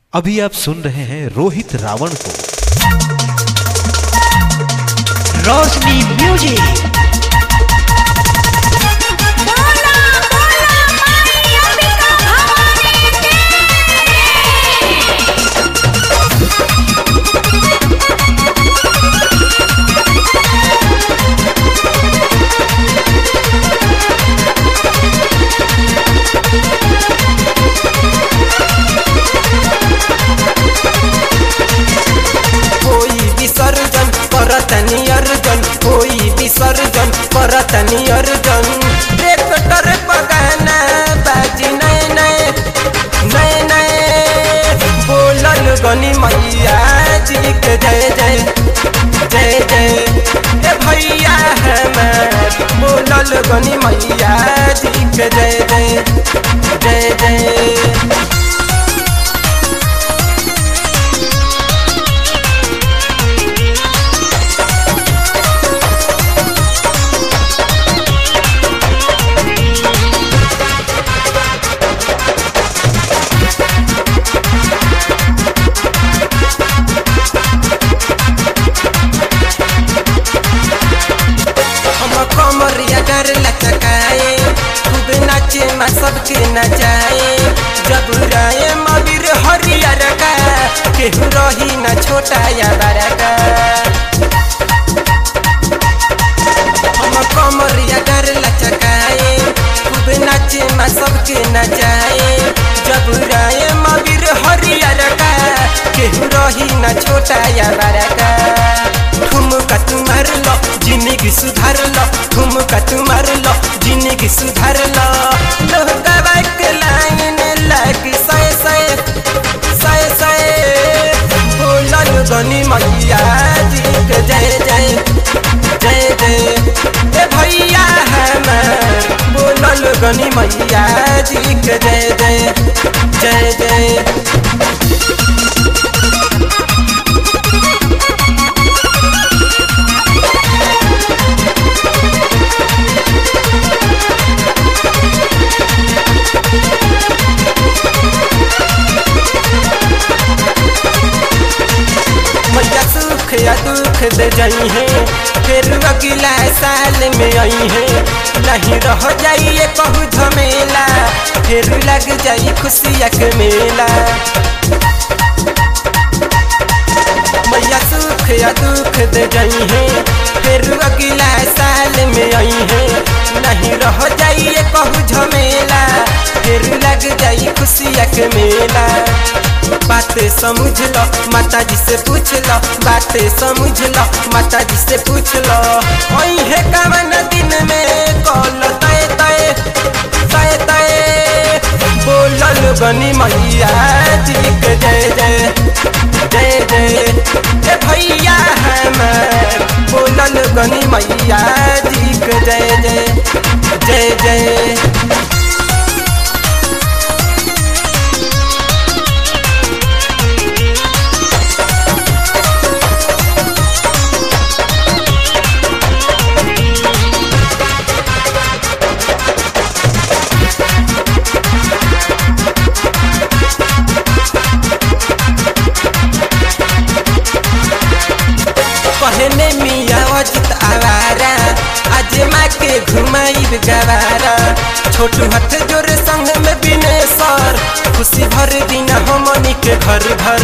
अभी आप सुन रहे हैं रोहित रावण को रोशनी म्यूजिक बोला बोला माई अंबिका भवानी की कोई विसर्जन करतनी अर्जन कोई विसर्जन करतनी अर्जन ट्रैक्टर पगाना बाजी नए नए नए नए बोलल गनी मैया जी के जय जय जय जय ए भैया हमार बोलल गनी मैया जी के जय जय जय जय हम कमरिया डर लचकाए खूब नाचे मा सबके नचाए जब राय मबिर हरियर का केहू रही न छोटा या बड़ा का हम कमरिया डर लचकाए खूब नाचे मा सबके नचाए जब राय मबिर हरियर का केहू रही न छोटा या बड़ा का ठुमका तुम्हार लो जिंदगी सुधार लो ठुमका तुम्हार लो जिंदगी सुधार लो लोहका के लाइन लगी सय सय सय सय बोलल गनी मैया जी के जय जय जय जय ए भैया हमार बोलल गनी मैया जी के जय जय जय जय मैया सुख या दुख दे जाई है फिर अगला साल में आई है नहीं रह जाइए कहू झमेला फिर लग जाई खुशिया के मेला मैया सुख या दुख दे जाई है फिर अगला साल में आई है नहीं रह जाइए कहू झमेला फिर लग जाई खुशिया के मेला बातें समझ लो माता जी से पूछ लो बातें समझ लो माता जी से पूछ लो ओई है कवन दिन में कॉल तय तय तय तय बोलल गनी मैया जी के जय जय जय जय ए भैया हमार बोलल गनी मैया जी के जय जय जय जय कहने मिया अजित आवारा आज माँ के घुमाइब गवारा छोटू हथ जोर संग में बिने सर खुशी भर दिन हमनी के घर घर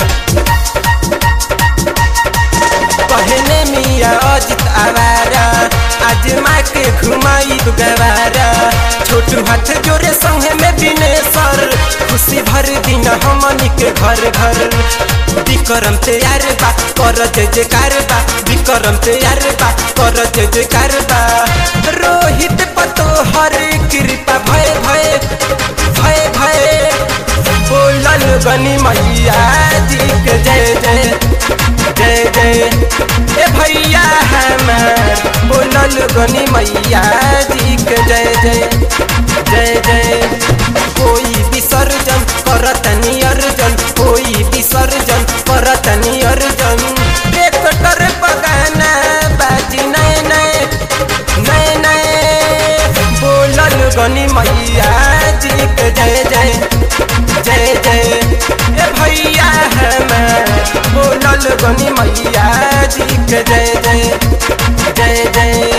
कहने मिया अजित आवारा आज माँ के घुमाइब गवारा छोटू हाथ जोरे संग में बिने सर खुशी भर दिन हमनी के घर घर विक्रम तैयार बा कर जय जयकार बा विक्रम तैयार बा कर जय जयकार बा रोहित पतो हर कृपा भय भय भय भय बोलल गनी मैया जी के जय जय जय जय ए भैया हमार बोलल गनी मैया जी के जय जय जय जय कोई विसर्जन करतनी अर्जन कोई विसर्जन करतनी अर्जन ट्रैक्टर पगाना बाजी नए नए नए नए बोलल गनी मैया जी के जय जय जय जय ए भैया बोल गनी मैया जी के जय जय जय जय